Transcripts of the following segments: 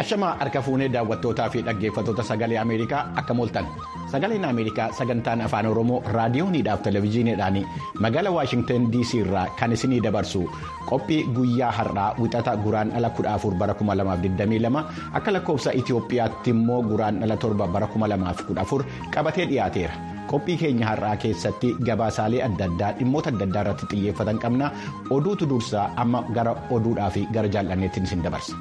Ashamaa harka fuunee daawwattootaa fi dhaggeeffattoota sagalee Ameerikaa akka mooltan sagaleen Ameerikaa sagantaan afaan Oromoo raadiyooniidhaaf televezyiiniidhaan magaalaa Waashingtan DC irraa kan isinii dabarsu qophii guyyaa har'aa wixata guraan dhala 14 bara 2022 akka lakkoofsa Itoophiyaatti immoo guraan dhala 7 bara 2014 qabatee dhiyaateera. qophii keenya har'aa keessatti gabaasaalee adda addaa dhimmoota adda addaa irratti xiyyeeffatan qabna oduutu dursaa amma gara oduudhaa fi gara jaallanneettiin isin dabarsa.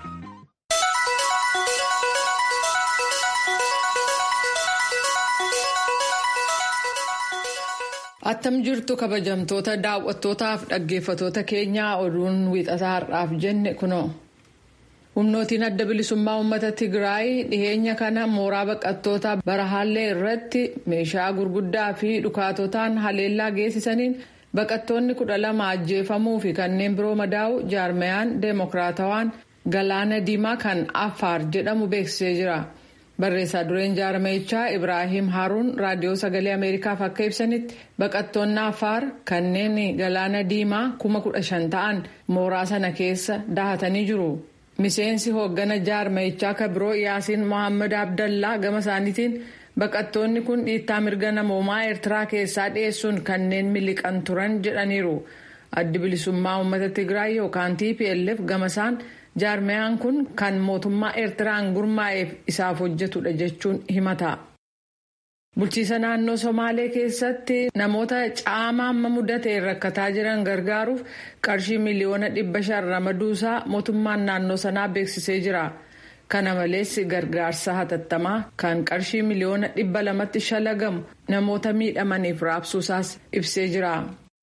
attam jirtu kabajamtoota daawwattootaaf dhaggeeffatoota keenyaa oduun wiixataa har'aaf jenne kunoo. humnootiin adda bilisummaa uummata tigraay dhiheenya kana mooraa baqattootaa barahaallee irratti meeshaa gurguddaa fi dhukaatotaan haleellaa geessisaniin baqattoonni kudha lama ajjeefamuu fi kanneen biroo madaa'u jaarmayaan deemokiraatawaan galaana diimaa kan affaar jedhamu beeksisee jira barreessaa dureen jaarmayichaa ibraahim haaruun raadiyoo sagalee ameerikaaf akka ibsanitti baqattoonni affaar kanneen galaana diimaa kuma kudha shan ta'an mooraa sana keessa dahatanii jiru. miseensi hooggana jaarmayichaa kabiroo yaasiin mohaammed abdallaa gama isaaniitiin baqattoonni kun dhiittaa mirga namoomaa eertiraa keessaa dhiyeessuun kanneen miliqan turan jedhaniiru addi bilisummaa uummata tigraay yookaan tplf gama isaan jaarmayaan kun kan mootummaa eertiraan gurmaa'eef isaaf hojjetudha jechuun himata. bulchiisa naannoo somaalee keessatti namoota caama amma mudateen rakkataa jiran gargaaruuf qarshii miliyoona dhibba shan ramaduusaa mootummaan naannoo sanaa beeksisee jira kana malees gargaarsa hatattamaa kan qarshii miliyoona dhibba lamatti shalagamu namoota miidhamaniif raabsuusaas ibsee jira.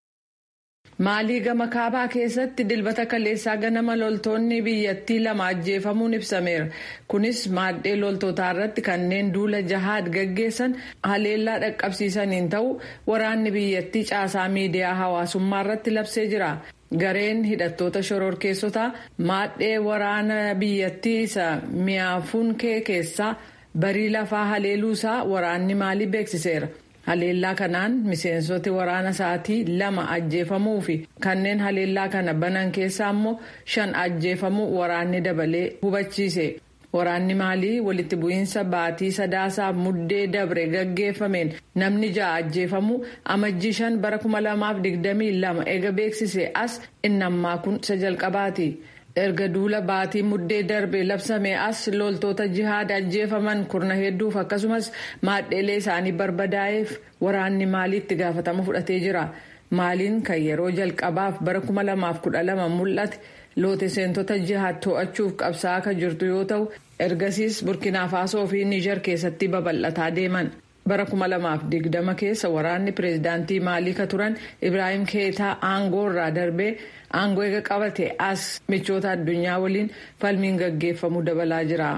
maalii gama kaabaa keessatti dilbata kaleessaa ganama loltoonni biyyattii lama ajjeefamuun ibsameera kunis maaddee loltootaa irratti kanneen duula jahaad gaggeessan haleellaa dhaqqabsiisaniin ta'u waraanni biyyattii caasaa miidiyaa hawaasummaa irratti labsee jira gareen hidhattoota shororkeessotaa maaddee waraana biyyattii isa miyaafuunkee keessaa barii lafaa haleeluusaa waraanni maalii beeksiseera. haleellaa kanaan miseensoti waraana sa'aatii lama ajjeefamuu fi kanneen haleellaa kana banan keessaa immoo shan ajjeefamuu waraanni dabalee hubachiise waraanni maalii walitti bu'iinsa baatii sadaasaaf muddee dabre gaggeeffameen namni ja'a ajjeefamuu amajjii shan bara kuma lamaaf digdamii lama eega beeksise as innammaa kun isa jalqabaati. erga duula baatii muddee darbe labsame as loltoota jihaad ajjeefaman kurna hedduuf akkasumas maadheelee isaanii barbadaa'eef waraanni maalii itti gaafatama fudhatee jira maaliin kan yeroo jalqabaaf bara 2012 mul'ate loote seentota jihaad to'achuuf qabsaa'aa kan jirtu yoo ta'u ergasiis burkina faasoo fi niijar keessatti babal'ataa deeman. bara 2020 keessa waraanni pireezidaantii maalii ka turan ibraahim keetaa aangoo irraa darbee aangoo eega qabate as michoota addunyaa waliin falmiin gaggeeffamu dabalaa jira.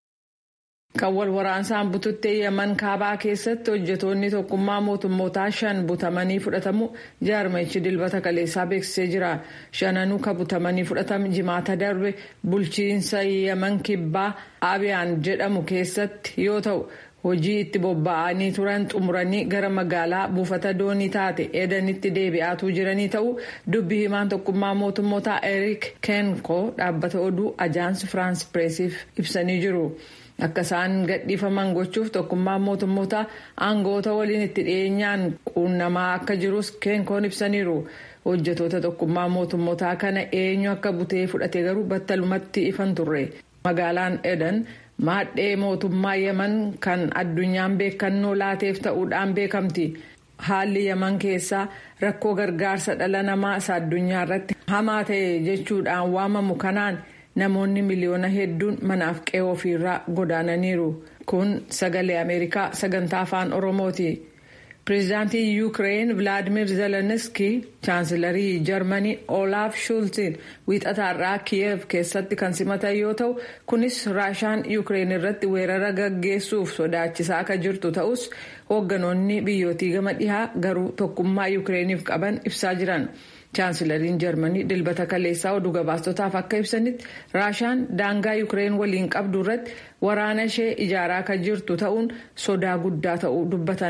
kan wal waraansaan bututtee yaman kaabaa keessatti hojjetoonni tokkummaa mootummootaa shan butamanii fudhatamu jaarmayichi dilbata kaleessaa beeksisee jira shananuu ka butamanii fudhatamu jimaata darbe bulchiinsa yaman kibbaa abiyaan jedhamu keessatti yoo ta'u. hojii itti bobba'anii turan xumuranii gara magaalaa buufata doonii taate edanitti deebi'aatuu jiranii ta'uu dubbi himaan tokkummaa mootummootaa eriik keenko dhaabbata oduu ajaansi firaans pireesiif ibsanii jiru akka isaan gadhiifaman gochuuf tokkummaa mootummootaa aangoota waliin itti dhiyeenyaan quunnamaa akka jirus keenkoon ibsaniiru hojjetoota tokkummaa mootummootaa kana eenyu akka butee fudhate garuu battalumatti ifan turre magaalaan edan. maadhee mootummaa yaman kan addunyaan beekannoo laateef ta'uudhaan beekamti haalli yaman keessaa rakkoo gargaarsa dhala namaa isa addunyaa irratti hamaa ta'e jechuudhaan waamamu kanaan namoonni miliyoona hedduun manaaf qe'ee ofiirraa godaananiiru kun sagalee ameerikaa sagantaa afaan oromooti. pireezidaantii yuukireen vilaadimir zelenski chaansilarii jarmanii olaaf shultiin wiixataarraa kiyev keessatti kan simatan yoo ta'u kunis raashaan yuukireen irratti weerara gaggeessuuf sodaachisaa akka jirtu ta'us hoogganoonni biyyootii gama dhihaa garuu tokkummaa yuukireeniif qaban ibsaa jiran. chaansilariin jarmanii dilbata kaleessaa oduu gabaastotaaf akka ibsanitti raashaan daangaa yuukireen waliin qabdu irratti waraana ishee ijaaraa kan jirtu ta'uun sodaa guddaa ta'uu dubbatan.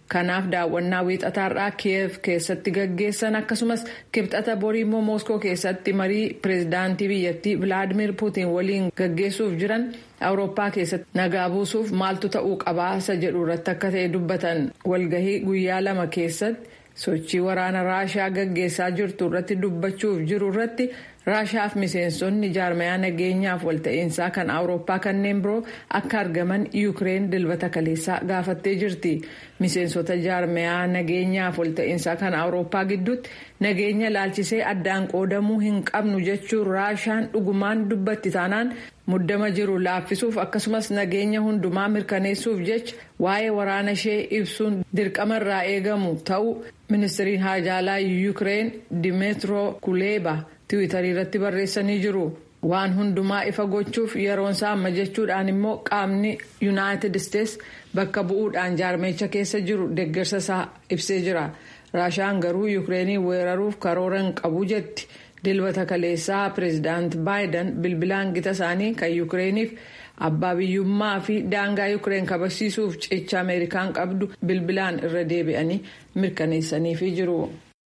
kanaaf daawwannaa wiixataarraa kiyev keessatti gaggeessan akkasumas kibxata borii immoo mooskoo keessatti marii pireezidaantii biyyattii vilaadimir puutiin waliin gaggeessuuf jiran awurooppaa keessatti nagaa buusuuf maaltu ta'uu qabaasa jedhu irratti akka ta'e dubbatan walgahii guyyaa lama keessatti sochii waraana raashaa gaggeessaa jirtu irratti dubbachuuf jiru irratti raashaaf miseensonni jaarmayaa nageenyaaf walta'iinsaa kan awurooppaa kanneen biroo akka argaman yuukireen dilbata kaleessaa gaafattee jirti miseensota jaarmayaa nageenyaaf walta'iinsaa kan awurooppaa gidduutti nageenya laalchisee addaan qoodamuu hin qabnu jechuun raashaan dhugumaan dubbatti taanaan muddama jiru laaffisuuf akkasumas nageenya hundumaa mirkaneessuuf jecha waa'ee waraana ishee ibsuun dirqama irraa eegamu ta'uu ministiriin haajaalaa yuukireen dimeetiro kuleeba. tiwiitarii irratti barreessanii jiru waan hundumaa ifa gochuuf yeroonsaa amma jechuudhaan immoo qaamni yuunaayitid isteets bakka bu'uudhaan jaarmeecha keessa jiru deeggarsa isaa ibsee jira raashaan garuu yuukireenii weeraruuf karoora hin qabu jetti dilbata kaleessaa pireezidaant baayiden bilbilaan gita isaanii kan yuukireeniif abbaa biyyummaa fi daangaa yuukireen kabachiisuuf cicha ameerikaan qabdu bilbilaan irra deebi'anii mirkaneessaniifi jiru.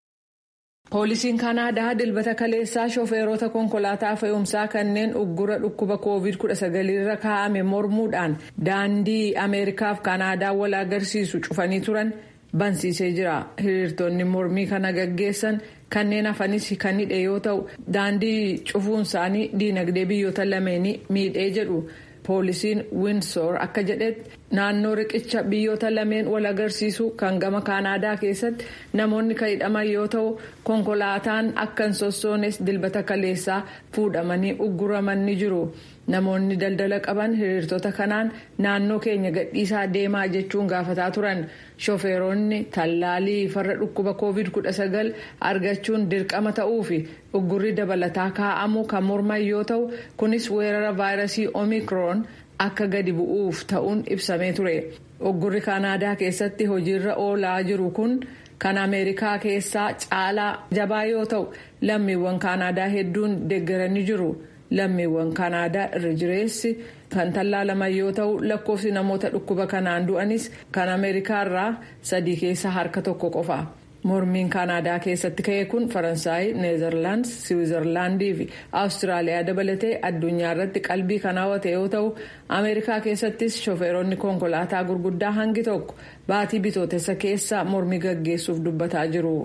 poolisiin kaanaadaa dilbata kaleessaa shofeerota konkolaataa fe'umsaa kanneen uggura dhukkuba koovid 19 irra kaa'ame mormuudhaan daandii ameerikaaf kaanaadaa wal agarsiisu cufanii turan bansiisee jira hiriirtonni mormii kana gaggeessan kanneen hafanis kan hidhe yoo ta'u daandii cufuun isaanii diinagdee biyyoota lameenii miidhee jedhu poolisiin winsoor akka jedhetti naannoo riqicha biyyoota lameen wal agarsiisu kan gama kaanaadaa keessatti namoonni kan hidhaman yoo ta'u konkolaataan akka hin sossoones dilbata kaleessaa fuudhamanii ugguraman ni jiru namoonni daldala qaban hiriirtota kanaan naannoo keenya gadhiisaa deemaa jechuun gaafataa turan shofeeronni tallaalii farra dhukkuba koovid 19 argachuun dirqama ta'uu fi uggurri dabalataa kaa'amu kan morman yoo ta'u kunis weerara vaayirasii omikroon akka gadi bu'uuf ta'uun ibsamee ture uggurri kaanaadaa keessatti hojiirra oolaa jiru kun kan ameerikaa keessaa caalaa jabaa yoo ta'u lammiiwwan kaanaadaa hedduun deeggaranii jiru. lammiiwwan kaanaadaa irra jireessi kan tallaalaman yoo ta'u lakkoofsi namoota dhukkuba kanaan du'anis kan ameerikaa irraa sadii keessa harka tokko qofa mormiin kaanaadaa keessatti ka'e kun faransaay neezerlaandis siwiizerlaandii fi awustiraaliyaa dabalatee addunyaa irratti qalbii kan hawwate yoo ta'u ameerikaa keessattis shofeeronni konkolaataa gurguddaa hangi tokko baatii bitootessa keessa mormii gaggeessuuf dubbataa jiru.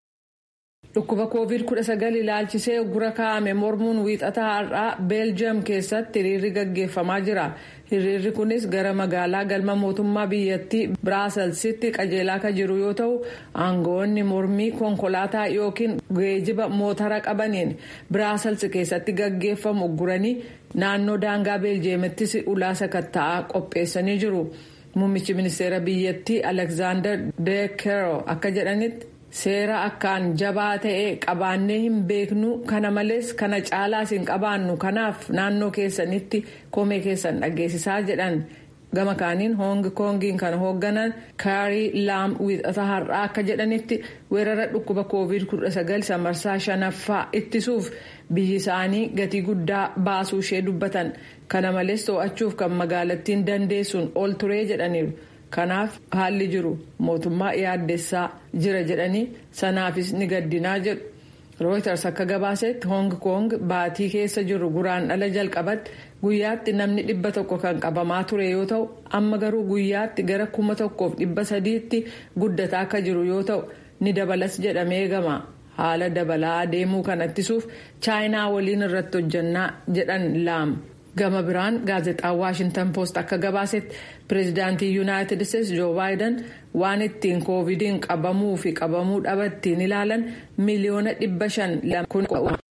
dhukkuba koovid 19 ilaalchisee uggura kaa'ame mormuun wiixataa har'aa beeljiyeem keessatti hiriirri gaggeeffamaa jira hiriirri kunis gara magaalaa galma mootummaa biyyattii biraaselsitti qajeelaa kan jiru yoo ta'u aangoonni mormii konkolaataa yookiin geejiba mootara qabaniin biraasels keessatti gaggeeffamu ugguranii naannoo daangaa beeljiyeemittis ulaa sakatta'aa qopheessanii jiru muummichi ministeera biyyattii alekzaandar deekero akka jedhanitti. seera akkaan jabaa ta'e qabaannee hin beeknu kana malees kana caalaas hin qabaannu kanaaf naannoo keessanitti komee keessan dhageessisaa jedhan gama kaaniin hoongi koongiin kan hoogganan kaarii laam wiixata har'aa akka jedhanitti weerara dhukkuba koovid 19 samarsaa shanaffaa ittisuuf biyyi isaanii gatii guddaa baasuu ishee dubbatan kana malees to'achuuf kan magaalattiin dandeessuun ol turee jedhaniiru. kanaaf haalli jiru mootummaa yaaddessaa jira jedhanii sanaafis ni gaddinaa jedhu rooyters akka gabaasetti hoong koong baatii keessa jiru guraan dhala jalqabatti guyyaatti namni dhibba tokko kan qabamaa ture yoo ta'u amma garuu guyyaatti gara kuma tokkoof dhibba sadiitti guddataa akka jiru yoo ta'u ni dabalas jedhamee eegama haala dabalaa adeemuu kan ittisuuf chaayinaa waliin irratti hojjannaa jedhan laam. gama biraan gaazexaan waashintan poost akka gabaasetti pireezidaantii yuunaayitid isteetsi joo baayiden waan ittiin koovidiin qabamuu fi qabamuu dhabattiin ilaalan miliyoona dhibba shan kun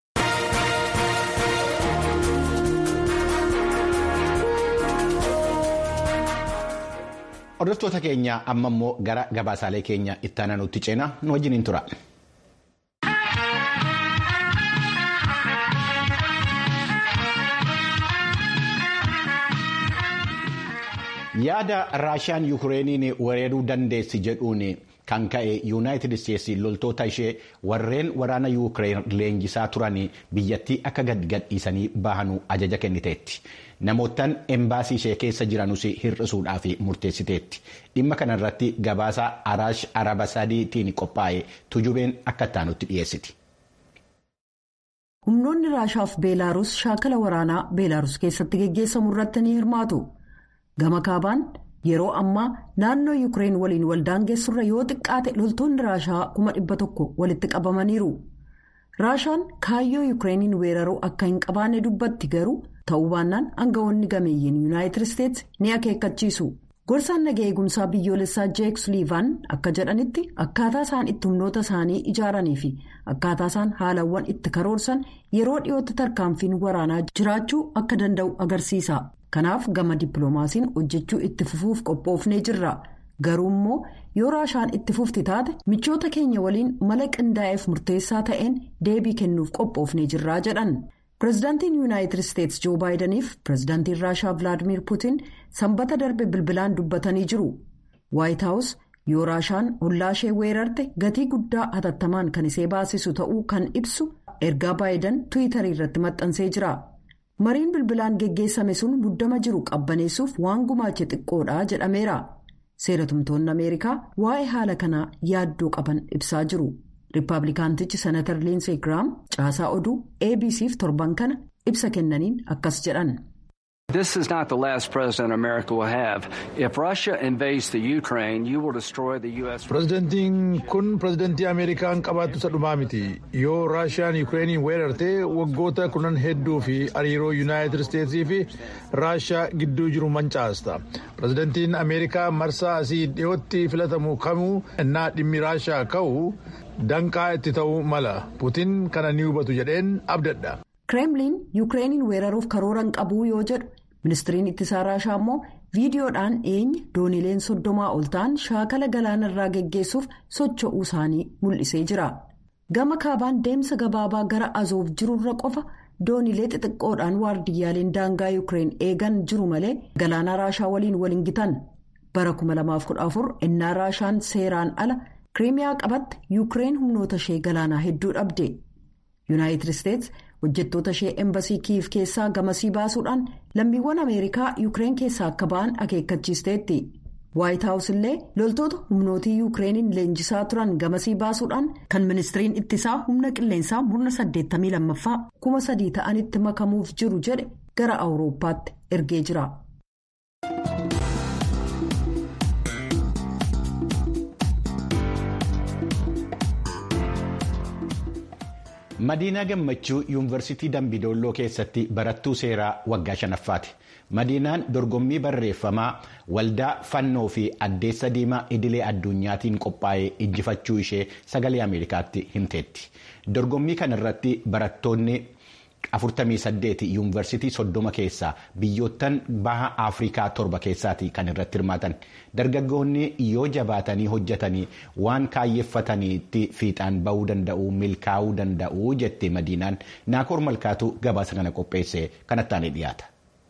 hordoftoota keenya amma immoo gara gabaasaalee keenya itti aananutti ceenaa nu wajjiniin tura. yaada raashiyaan yuukireeniin weeraruu dandeessi jedhuun kan ka'e yuunaayitid isteetsi loltoota ishee warreen waraana yuukireen leenjisaa turan biyyattii akka gad gadhiisanii bahanuu ajaja kenniteetti. Namoottan embaasii ishee keessa jiranus hir'isuudhaaf murteessiteetti. Dhimma kanarratti gabaasa Araash Arabasadiitiin qophaa'e tujubeen akka ittaanutti dhiyeessiti. Humnoonni Raashaaf Beelaaruus shaakala waraanaa Beelaaruus keessatti geggeessamu irratti ni hirmaatu. Gama kaabaan yeroo ammaa naannoo Yuukireen waliin waldaangeessurra yoo xiqqaate loltoonni Raashaa kuma dhibba tokko walitti qabamaniiru. Raashaan kaayyoo Yuukireeniin weeraruu akka hin qabaanne dubbatti garuu ta'uu baannaan aangawoonni gameeyyiin Yuunaayitid Isteetsi ni akeekkachiisu. Gorsaan nagaa eegumsaa biyyoolessaa Jeek Suliivaan akka jedhanitti akkaataa isaan itti humnoota isaanii ijaaranii fi akkaataa isaan haalawwan itti karoorsan yeroo dhiyootti tarkaanfiin waraanaa jiraachuu akka danda'u agarsiisa. Kanaaf gama dippiloomaasiin hojjechuu itti fufuuf qophoofnee jirra. Garuu immoo yoo raashaan itti fufti taate michoota keenya waliin mala qindaa'eef murteessaa ta'een deebii kennuuf qophoofnee jirraa jedhan. Pireezidaantiin Yuunaayitid Isteetsi Joo Baayidaniif pireezidaantiin Raashaa Vilaadimiir Puutiin sanbata darbe bilbilaan dubbatanii jiru. Waayit Haawus yoo Raashaan hollaa ishee weerarte gatii guddaa hatattamaan kan isee baasisu ta'uu kan ibsu ergaa Baayidan Tiwiitarii irratti maxxansee jira. Mariin bilbilaan geggeessame sun muddama jiru qabbaneessuuf waan gumaache xiqqoodha jedhameera. Seeratumtoonni Ameerikaa waa'ee haala kanaa yaaddoo qaban ibsaa jiru. Riippaabilikaantichi Senatar Liinsee Giraam caasaa oduu ABC'f torban kana ibsa kennaniin akkas jedhan. This is not the last president America will have. If Russia invades the Ukraine, you will destroy the U.S. Pireezidantiin kun pireezidantii Ameerikaan qabaattu isa dhumaa miti. Yoo Raashiyaan Yukireeniin weerartee waggoota kunan hedduu fi hariiroo Yuunaayitid Isteetsii fi Raashiyaa gidduu jiru mancaasta. Pireezidantiin Ameerikaa marsaa asii dhiyootti filatamu kamuu innaa dhimmi Raashiyaa ka'u danqaa itti ta'uu mala. Puutiin kana ni hubatu jedheen abdadha. Kireemliin Yukireeniin weeraruuf karoora hin qabu yoo jedhu. ministiriin ittisaa raashaa immoo viidiyoodhaan dhiyeenya doonileen soddomaa ol ta'an shaakala galaana irraa geggeessuuf socho'uu isaanii mul'isee jira gama kaabaan deemsa gabaabaa gara azoof jirurra qofa doonilee xixiqqoodhaan waardiyyaaleen daangaa yuukireen eegan jiru malee galaana raashaa waliin waliin gitan bara 2014 innaa raashaan seeraan ala kiriimiyaa qabatte yuukireen humnoota ishee galaanaa hedduu dhabde yuunaayitid isteetsi. hojjettoota ishee embasii kiif keessaa gamasii baasuudhaan lammiiwwan ameerikaa yuukireen keessaa akka ba'an akeekkachiisteetti waayit haawus illee loltoota humnootii yuukireeniin leenjisaa turan gamasii baasuudhaan kan ministiriin ittisaa humna qilleensaa murna 82ffaa kuma sadii ta'anitti makamuuf jiru jedhe gara awurooppaatti ergee jira. Madiinaa Gammachuu Yuunivarsiitii Dambidolloo keessatti barattuu seeraa waggaa shanaffaati. Madiinaan dorgommii barreeffamaa waldaa fannoo fi addeessa diimaa idilee addunyaatiin qophaa'ee injifachuu ishee sagalee Ameerikaatti himteetti. Dorgommii kanarratti barattoonni 48 yuunivarsiitii 30 keessaa biyyoottan baha Afrikaa torba keessaati kan irratti hirmaatan. Dargaggoonni yoo jabaatanii hojjetanii waan kaayyeeffataniitti fiixaan bahuu danda'u milkaa'uu danda'u jette madiinaan naakoor malkaatu gabaasa kana qopheesse kanattaan dhiyaata.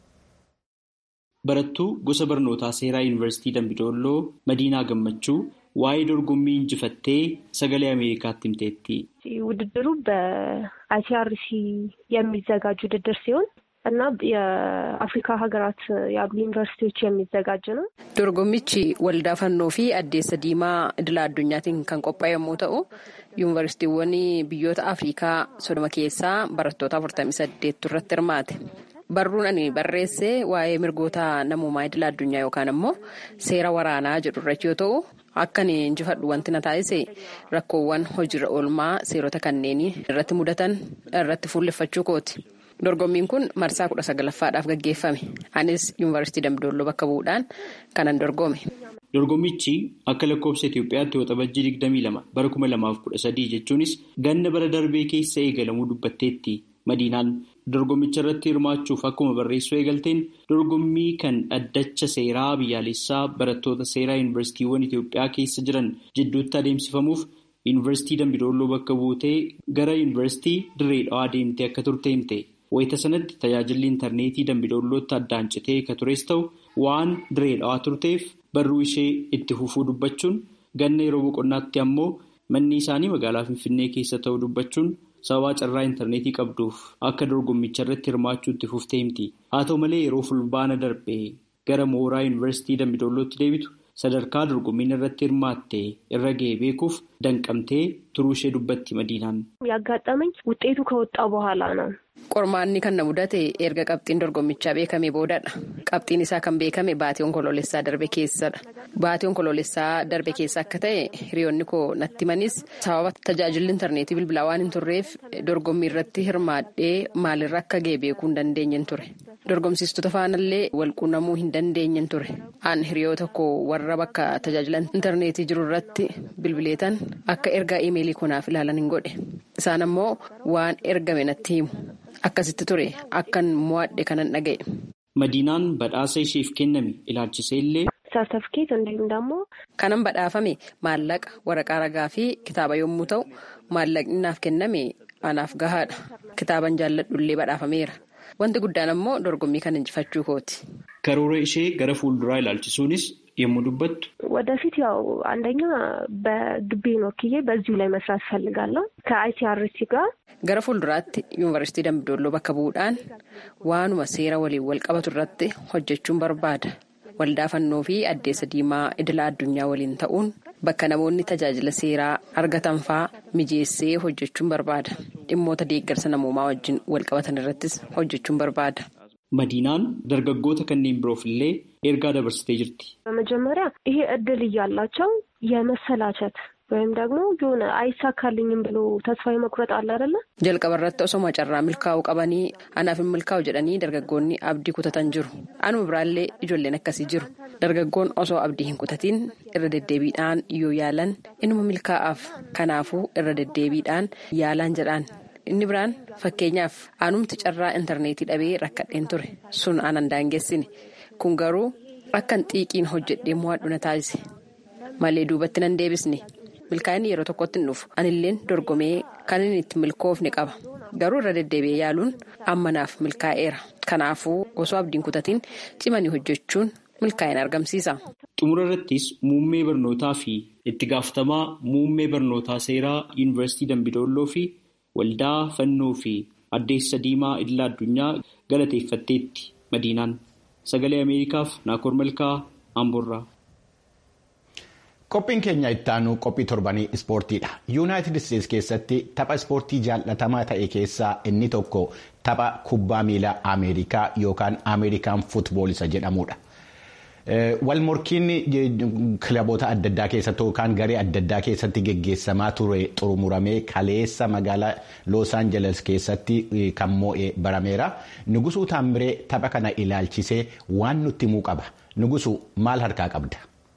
Barattuu gosa barnootaa seeraa yuunivarsiitii Dambidolloo Madiinaa Gammachuu waa'ee dorgommii injifattee sagalee አሜሪካት himteetti. ውድድሩ በአይሲአርሲ የሚዘጋጅ ውድድር ሲሆን እና የአፍሪካ ሀገራት ያሉ ዩኒቨርሲቲዎች የሚዘጋጅ ነው። Dorgommichi waldaa fannoo fi addeessa diimaa idila addunyaatiin kan qophaa'e yommuu ta'u, yuunivarsiitiiwwan biyyoota Afrikaa sodoma keessaa barattoota 48 irratti hirmaate. Barruun ani barreesse waa'ee mirgoota namummaa idila addunyaa yookaan immoo seera waraanaa jedhu irratti yoo ta'u, akka inni injifadhu wanti na taasise rakkoowwan hojiirra oolmaa seerota kanneen irratti mudatan irratti fuulleffachuu kooti. Dorgommiin kun marsaa kudha sagalaffaadhaaf gaggeeffame. Anis yuunivarsiitii Dambidolloo bakka bu'uudhaan kanan dorgome. Dorgommichi akka lakkoofsa Itoophiyaatti waxabajjii 22 bara 2013 jechuunis ganna bara darbee keessa eegalamuu dubbatteetti. Madiinaan dorgommicha irratti hirmaachuuf akkuma barreessuu eegalteen dorgommii kan dhaddacha seeraa biyyaalessaa barattoota seeraa yuunivarsiitiiwwan Itoophiyaa keessa jiran jidduutti adeemsifamuuf yuunivarsiitii Dambidolloo bakka buutee gara yuunivarsiitii Dirree Dhawaa deemtee akka turte himte. Wayita sanatti tajaajilli intarneetii Dambidollootti addaan citee akka tures ta'u waan Dirree Dhawaa turteef barruu ishee itti fufuu dubbachuun Ganna yeroo boqonnaatti ammoo manni isaanii magaalaa Finfinnee keessa ta'uu dubbachuun sababaa carraa intarneetii qabduuf akka dorgommicha irratti hirmaachuutti fuftee himti. Haa ta'u malee yeroo fulbaana darbee gara mooraa yuunivarsiitii Dambidollootti deebitu sadarkaa dorgommiin irratti hirmaatte irra ga'e beekuuf danqamtee turuu ishee dubbatti madiinaan. ያጋጠመኝ ውጤቱ ከወጣ በኋላ ነው። Qormaanni kan na mudate erga qabxiin dorgommichaa beekame boodadha. Qabxiin isaa kan beekame baatii onkoloolessaa darbe keessadha. Baatii onkoloolessaa darbe keessa akka ta'e hiriyoonni koo natti manis sababa tajaajilli intarneetii bilbilaa waan hin turreef dorgommii irratti hirmaadhee maalirra akka ga'e beekuu hin dandeenyen ture. Dorgomsiistota faanallee walquunnamuu hin dandeenyen ture. Aan hiriyoota koo warra bakka tajaajila intarneetii jiru irratti bilbileetan akka ergaa imeelii kunaaf ilaalan hin godhe. Isaan ammoo waan ergame natti himu. Akkasitti ture akkan mo'adhe kanan dhaga'e. Madiinaan badhaasa isheef kenname ilaalchisee illee. ሰርተፍኬት እንዲሁም ደግሞ Kanan badhaafame maallaqa waraqaa ragaa fi kitaaba yommuu ta'u maallaqni naaf kenname anaaf gahaadha. Kitaaban jaalladhullee badhaafameera. Wanti guddaan ammoo dorgommii kan injifachuu kooti. Karoora ishee gara fuulduraa ilaalchisuunis yommuu dubbattu. ወደፊት ያው አንደኛ በግቤን ወክዬ በዚሁ ላይ መስራት እፈልጋለሁ ከአይሲአርሲ ጋር Gara fuulduraatti yuunivarsiitii Dambidolloo bakka bu'uudhaan waanuma seera waliin wal qabatu irratti hojjechuun barbaada. Waldaa fannoo fi addeessa diimaa idila addunyaa waliin ta'uun bakka namoonni tajaajila seeraa argatan fa'aa mijeessee hojjechuun barbaada. Dhimmoota deeggarsa namoomaa wajjin wal qabatan irrattis hojjechuun barbaada. Madiinaan dargaggoota kanneen biroof illee ergaa dabarsitee jirti. በመጀመሪያ ይሄ እድል እያላቸው የመሰላቸት ወይም ደግሞ የሆነ አይሳካልኝም ብሎ ተስፋ የመቁረጥ አለ አይደለ? Jalqaba irratti osoo carraa milkaa'uu qabanii anaaf hin milkaa'u jedhanii dargaggoonni abdii kutatan jiru. Anuma biraallee ijoolleen akkasii jiru. Dargaggoon osoo abdii hin kutatiin irra deddeebiidhaan yoo yaalan inuma milkaa'aaf. Kanaafuu irra deddeebiidhaan yaalaan jedhaan. Inni biraan fakkeenyaaf anumti carraa intarneetii dhabee rakkadheen ture. Sun anan daangessine. Kun garuu akkan xiiqiin hojjedhee mo'adhu na taasise. Malee duubatti nan deebisne. Milkaa'inni yeroo tokkotti hin dhufu. Anilleen dorgomee kan inni itti milkoofne qaba. Garuu irra deddeebi'ee yaaluun ammanaaf milkaa'eera. Kanaafuu osoo abdiin kutatiin cimanii hojjechuun milkaa'ina argamsiisa. Xumura irrattis muummee barnootaa fi itti gaafatamaa muummee barnootaa seeraa yuunivarsiitii Dambidolloo fi waldaa fannoo fi addeessa diimaa idila addunyaa galateeffatteetti madiinaan. Sagalee Ameerikaaf Naakoor Malkaa Amboorraa. Qophiin keenya ittaanu qophii torbanii ispoortiidha. Yuunaayitid Isteetsi keessatti tapha ispoortii jaallatamaa ta'e keessaa inni tokko tapha kubbaa miilaa Ameerikaa yookaan Ameerikaan fuutbool isa jedhamudha. Walmorkiin kilaboota adda addaa keessatti yookaan garee adda addaa keessatti geggeessamaa ture xumuramee kaleessa magaalaa Loos Aanjeles keessatti kan moo'ee barameera. Nugusuu Taamiree tapha kana ilaalchisee waan nutti himuu qaba. Nugusuu maal harkaa qabda?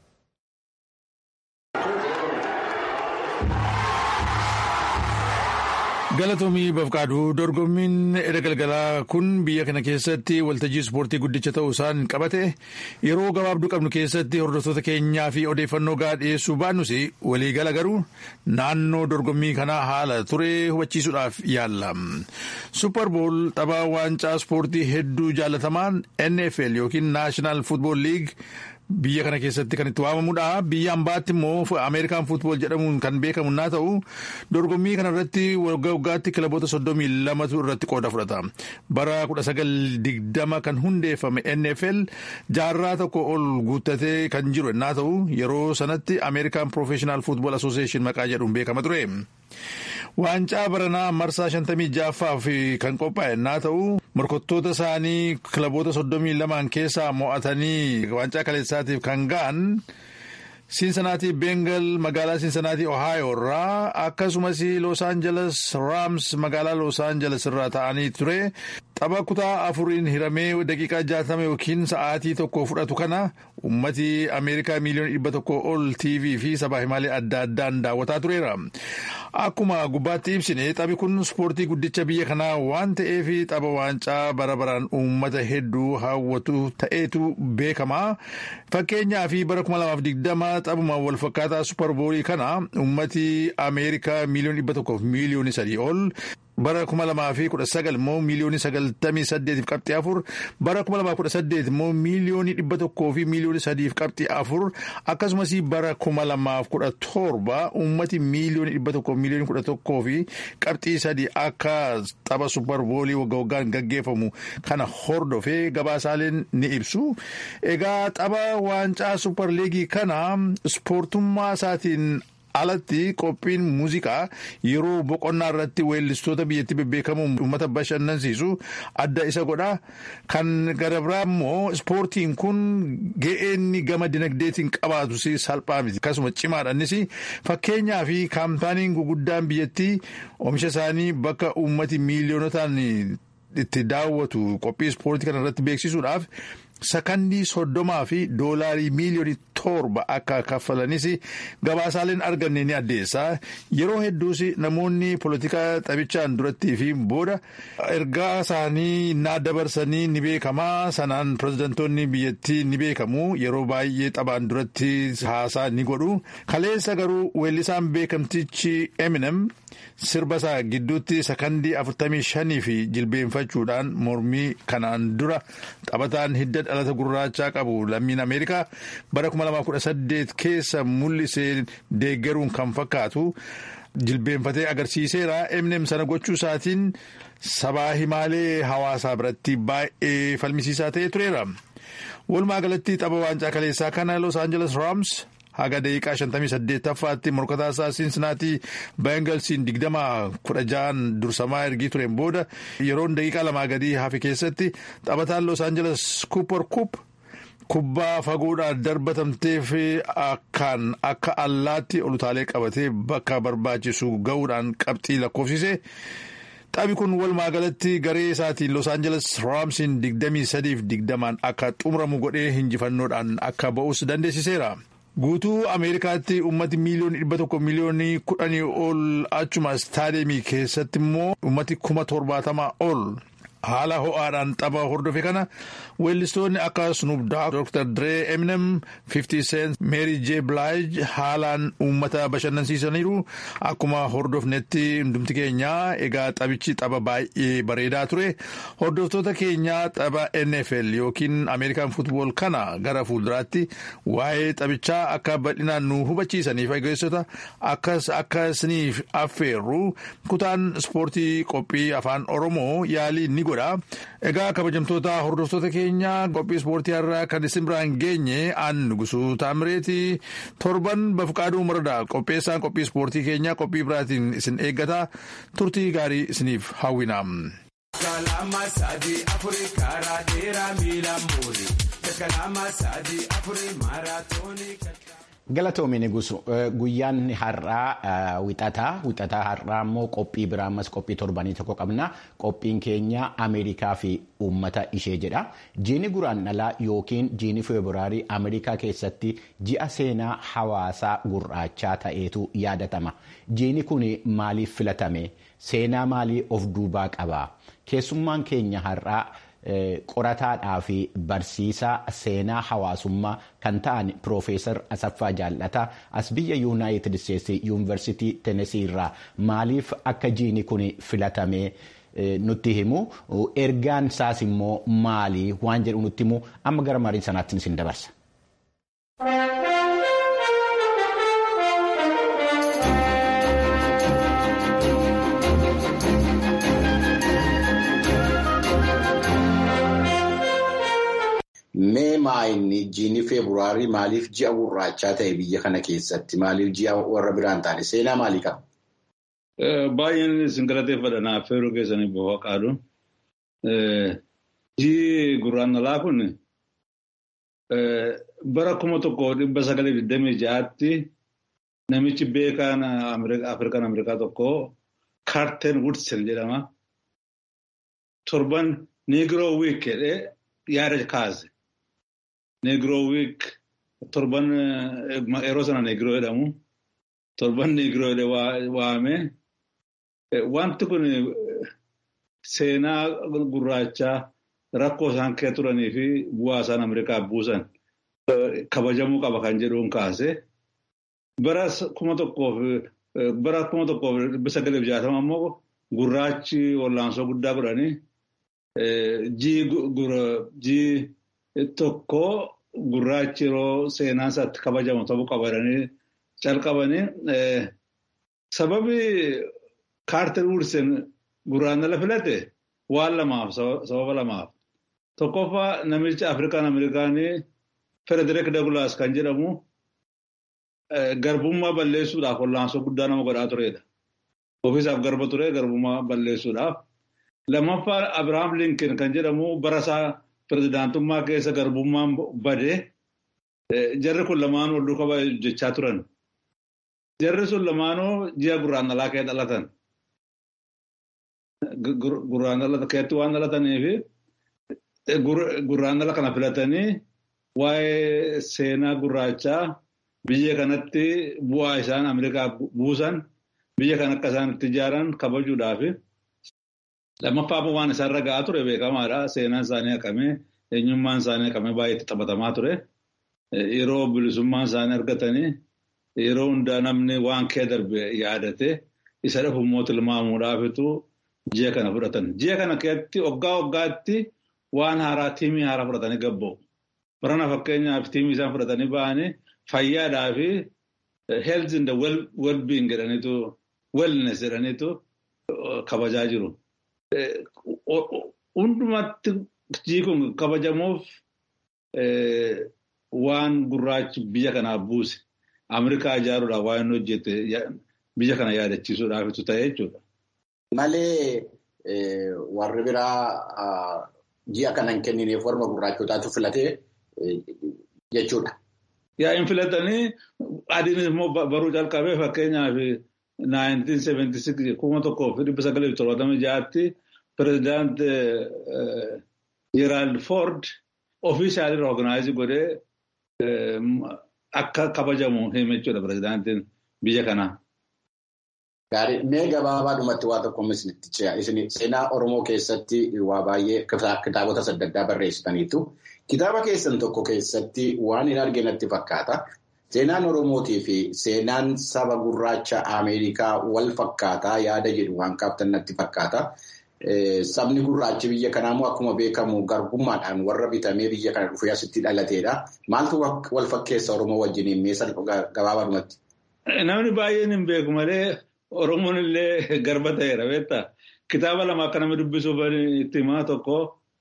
Galatoomii Bafqaaduu dorgommiin edda galgalaa kun biyya kana keessatti waltajjii ispoortii guddicha ta'uu isaan qabate yeroo gabaabduu qabnu keessatti hordoftoota keenyaa fi odeeffannoo gahaa dhiyeessuu baannus waliigala garuu naannoo dorgommii kanaa haala ture hubachiisuudhaaf yaalla. Supperbool tapha waancaa ispoortii hedduu jaalatamaan NFL yookiin Naashinaal Fuutbool Liig. Biyya kana keessatti kan itti waamamudha. Biyya ambaatti immoo Ameerikaan fuutbool jedhamuun kan beekamu naa ta'u dorgommii kana irratti waggaa waggaatti kilaboota soddomii lamatu irratti qooda fudhata. Bara kudha sagal digdama kan hundeeffame NFL jaarraa tokko ol guuttatee kan jiru naa ta'u yeroo sanatti Ameerikaan Professional Football Association maqaa jedhuun beekama ture. Waancaa baranaa marsaa shantamii ja'affaaf kan qophaa'e naa ta'u morkattoota isaanii kilaboota soddomii lamaan keessaa mo'atanii waancaa kaleessaatiif kan ga'an Siinsanaatii Bengal magaalaa Siinsanaatii Ohio irraa akkasumas Los Angeles Rams magaalaa Los Angeles irraa ta'anii ture. Tapha kutaa afuriin hiramee daqiiqaa jaatama yookiin sa'aatii tokko fudhatu kana ummati Ameerikaa miiliyoona dhibba tokko ol TV fi sabaa himaalee adda addaan daawwataa tureera. Akkuma gubbaatti ibsine taphi kun ispoortii guddicha biyya kanaa waan ta'eef tapha waancaa bara baraan uummata hedduu hawwatu ta'eetu beekama. Fakkeenyaa fi bara 2020 taphuma walfakkaataa supparboolii kana ummati Ameerikaa miiliyoona dhibba tokkoof miiliyoona sadii ol bara kuma lamaa fi kudha sagal immoo miiliyoonii sagaltamii saddeetiif qabxii afur bara kuma lamaa kudha saddeet immoo miiliyoonii dhibba tokkoo fi miiliyoonii sadiif qabxii afur akkasumas bara kuma lamaaf kudha torba uummati miiliyoonii dhibba tokkoo miiliyoonii kudha tokkoo fi qabxii sadii akka tapha supparboolii waggaa waggaan gaggeeffamu kana hordofee gabaasaaleen ni ibsu egaa tapha waancaa supparliigii kana ispoortummaa isaatiin. alatti qophiin muuziqaa yeroo boqonnaa irratti weellistoota biyyattii bebbeekamuun uummata bashannansiisu adda isa godha kan gara biraa immoo ispoortiin kun ga'eenni gama dinagdeetiin qabaatu salphaa miti akkasuma cimaadhanis fakkeenyaa fi kaampaaniin guguddaan biyyattii oomisha isaanii bakka uummati miiliyoonotaan itti daawwatu qophii ispoortii kana irratti beeksisuudhaaf. sakandii soddomaa fi doolaarii miiliyoonii torba akka kaffalanis gabaasaaleen arganne ni addeessa yeroo hedduus namoonni polotikaa taphichaan durattii fi booda ergaa isaanii naa dabarsanii ni beekamaa sanaan pirezidantoonni biyyattii ni beekamu yeroo baay'ee taphaan duratti haasaa ni godhu kaleessa garuu weellisaan beekamtichi eminem. sirba isaa gidduutti sakandii afurtamii shanii fi jilbeenfachuudhaan mormii kanaan dura taphataan hidda dhalata gurraachaa qabu lammiin ameerikaa bara 2018 keessa mul'isee deeggaruun kan fakkaatu jilbeenfatee agarsiiseera eminem sana gochuu isaatiin sabaa himaalee hawaasaa biratti baay'ee falmisiisaa ta'ee tureera walumaa galatti tapha waancaa kaleessaa kana los aangeles raams. haga daqiiqaa 58ffaatti morkataa isaa siinsinaatii baangalsiin 2016 dursamaa ergii tureen booda yeroon daqiiqaa lamaa gadii hafe keessatti taphataan los aangeles kuupar kuup kubbaa fagoodhaan darbatamteef akkaan akka allaatti olutaalee qabatee bakka barbaachisu ga'uudhaan qabxii lakkoofsise. Taphi kun walumaa galatti garee isaatiin Los Angeles Raamsiin 23 fi 20 akka xumuramu godhee injifannoodhaan akka ba'us dandeessiseera. Guutuu Ameerikaatti uummati miiliyoonii dhibba tokko miiliyoonii kudhanii ol achuma istaadiyeemii keessatti immoo uummati kuma torbaatamaa ol haala ho'aadhaan tapha hordofe kana weellistoonni akka Snoop Dogg, Dr. Dre, Eminem, 50 Cent, Mary J. Blige haalaan uummata bashannansiisaniiru akkuma hordofnetti hundumti keenya egaa taphichi tapha baay'ee bareedaa ture hordoftoota keenya tapha NFL yookiin Ameerikaan futbool kana gara fuulduraatti waa'ee taphichaa akka bal'inaan nu hubachiisaniif egeessota akkas akkasiniif affeerru kutaan ispoortii qophii afaan Oromoo yaalii ni godha. Egaa kabajamtoota hordoftoota keenya qophii ispoortii irraa kan isin biraan geenye aan nugusuu taamireeti torban bafqaaduu maradaa qopheessaan qophii ispoortii keenya qophii biraatiin isin eeggata turtii gaarii isiniif hawwina. Galatoomi gusu guyyaan har'aa wixataa wixataa har'aa immoo qophii biraa ammas qophii torbanii tokko qabna qophiin keenya Ameerikaa fi uummata ishee jedha jiini guraandhalaa yookiin jiini feebiraarii Ameerikaa keessatti ji'a seenaa hawaasaa gurraachaa ta'eetu yaadatama jiini kun maaliif filatame seenaa maalii of duubaa qaba keessummaan keenya har'aa. qorataadhaa fi barsiisaa seenaa hawaasummaa kan ta'an piroofeesar Asaffaa Jaallataa as biyya yuunaayitid isteetsi yuunivarsiitii Tenesii irraa maaliif akka jiini kun filatamee nutti himu ergaan isaas immoo maali waan jedhu nutti himu amma gara marii sanaatti isin dabarsa. Mee maayinni jiini feebruaarii maaliif ji'a gurraachaa ta'e biyya kana keessatti maaliif ji'a warra biraan taane seenaa maalii qaba? Baay'een isin galateeffadha naaf feeruu keessanii boha qaadu. Ji'i gurraandhalaa kun bara kuma tokko dhibba sagalee digdamii ja'aatti namichi beekaan Afrikaan Ameerikaa tokko Kaarten Woodsen jedhama. Torban Niigiroo wiik jedhee yaada kaase. Negroo wiik torban yeroo sana negroo jedhamu torban negroo jedhee waame wanti kun seenaa gurraachaa rakkoo isaan keessa turanii fi bu'aa isaan Ameerikaa buusan kabajamuu qaba kan jedhuun kaase bara kuma tokkoof bara kuma tokkoof dhibba sagaleef jaatama immoo gurraachi wallaansoo guddaa godhanii jii tokko gurraachi yeroo seenaan isaatti kabajamu ta'uu qabatanii calqabanii sababi kaarter wursen gurraandhala filate waan lamaaf sababa lamaaf tokkoffaa namicha afrikaan ameerikaanii federik dagulaas kan jedhamu garbummaa balleessuudhaaf wallaansoo guddaa nama godhaa turedha. Ofiisaaf garba ture garbummaa balleessuudhaaf. Lammaffaa Abiraam Linkin kan jedhamu barasaa pirezidaantummaa keessa garbummaan badee jarri kun lamaan wal duukaa hojjechaa turan. Jarri sun lamaanuu ji'a gurraandhalaa kee dhalatan. Gurraandhala keetti waan dhalataniif gurraandhala kana filatanii waa'ee seenaa gurraachaa biyya kanatti bu'aa isaan Ameerikaa buusan biyya kan akka isaan itti ijaaran kabajuudhaaf lammaffaa waan isaan ga'aa ture beekamaadha. Seenaan isaanii haqamee eenyummaan isaanii haqamee baay'ee itti taphatamaa ture. Yeroo bilisummaan isaanii argatanii yeroo hundaa namni waan kee darbe yaadate isa dhufu immoo tilmaamuudhaafitu ji'a kana fudhatan. Ji'a kana keessatti waggaa waggaatti waan haaraa tiimii haaraa fudhatanii gabba'u. Barana fakkeenyaaf tiimii isaan fudhatanii ba'anii fayyaadhaa fi health in the well-being jedhaniitu wellness jedhaniitu kabajaa jiru. Hundumatti jii kun kabajamuuf waan gurraachi biyya kanaaf buuse Ameerikaa ijaaruudhaaf waan inni hojjete biyya kana yaadachiisuudhaafitu ta'e jechuudha. Malee warri biraa ji'a kana hin kennineef warra gurraachotaatu filatee jechuudha. Yaa hin filatanii adiin immoo baruu calqabee fakkeenyaaf 1976 kuma tokkoof dhibba sagalii fi torbatamii ja'aatti pirezidaant Gerald Ford ofiishaalii rooganaayizii godhee akka kabajamu hime jechuudha pirezidaantiin biyya kanaa. Gaarii mee gabaabaadhumatti waa tokko isinitti ce'a. Isin seenaa Oromoo keessatti waa baay'ee kitaabota adda addaa barreessitaniitu. Kitaaba keessan tokko keessatti waan hin argine natti fakkaata. Seenaan Oromootii fi seenaan saba gurraacha Ameerikaa wal fakkaataa yaada jedhu waan kaaftan natti fakkaata. Sabni gurraachi biyya kanaa immoo akkuma beekamu garbummaadhaan warra bitamee biyya kana dhufee asitti dhalateedha. Maaltu wal fakkeessa Oromoo wajjiniin meeshaa gabaabaadhumatti? Namni baay'een hin beeku malee Oromoon illee garba ta'eera beektaa. Kitaaba lama akka nama dubbisuuf itti himaa tokko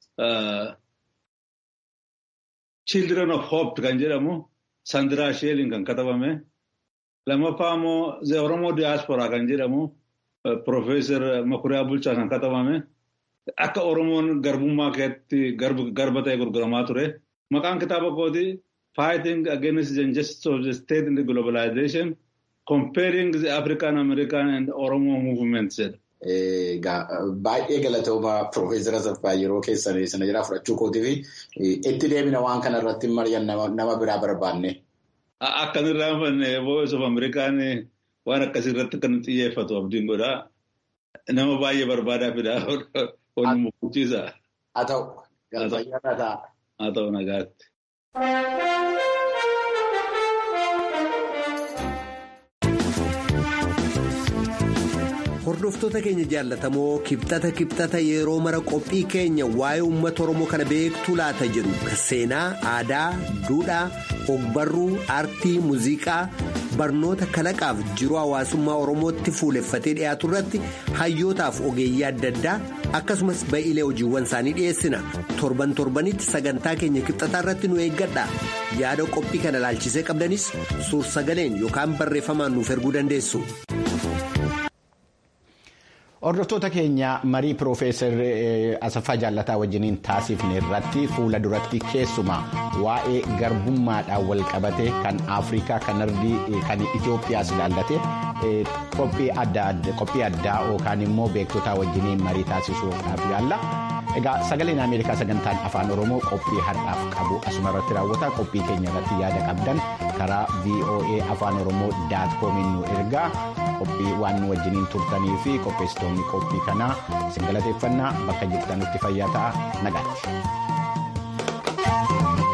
Children of Hope kan jedhamu Sandiraa Sheeliin kan katabame. Lammaffaa immoo The Oromoo Diaspora kan jedhamu Profeesar Makuriyaa Bulchaa kan katabame. Akka Oromoon garbummaa keessatti garba ta'e gurguramaa ture. Maqaan kitaaba kooti Fighting Against the Injustice of the State in the Globalization. Comparing the African American and Oromo movements jedha. Baay'ee galatooma Profeesar Asaffaa yeroo keessan sana jira fudhachuu kootii fi itti deemina waan kana irratti mari'an nama biraa barbaanne. Akkan irraa fanne Voice of Amerikaan waan akkasii irratti kan xiyyeeffatu abdiin godhaa. Nama baay'ee barbaadaa fidaa wal mukuchiisa. Haa ta'u. Haa ta'u nagaatti. Hordoftoota keenya jaallatamoo kibxata kibxata yeroo mara qophii keenya waa'ee uummata Oromoo kana beektuu laata jedhu seenaa, aadaa, duudhaa, ogbarruu, aartii, muuziqaa, barnoota kalaqaaf jiruu hawaasummaa Oromootti fuuleffatee dhiyaatu irratti hayyootaaf ogeeyyii adda addaa akkasumas ba'iilee hojiiwwan isaanii dhiyeessina. Torban torbanitti sagantaa keenya kibxataa irratti nu eeggadha. Yaada qophii kana laalchisee qabdanis suur-sagaleen yookaan barreeffamaan nuuf erguu dandeessu. Hordoftoota keenya marii Piroofeesar Asaffaa Jaallataa wajjiniin taasifne irratti fuula duratti keessumaa waa'ee garbummaadhaan wal qabate kan Afrikaa kan Ardii kan Itoophiyaas ilaallate qophii addaa yookaan immoo beektotaa wajjiniin marii taasisuudhaaf yaalla. Egaa sagaleen Ameerikaa sagantaan afaan Oromoo qophii har'aaf qabu asuma irratti raawwata qophii keenya irratti yaada qabdan karaa VOA afaan Oromoo daat koomiin nu ergaa. qophii waan nu wajjiniin turtanii fi qopheessitoonni qophii kanaa isin galateeffannaa bakka jirtanitti fayyaa ta'a nagaatti.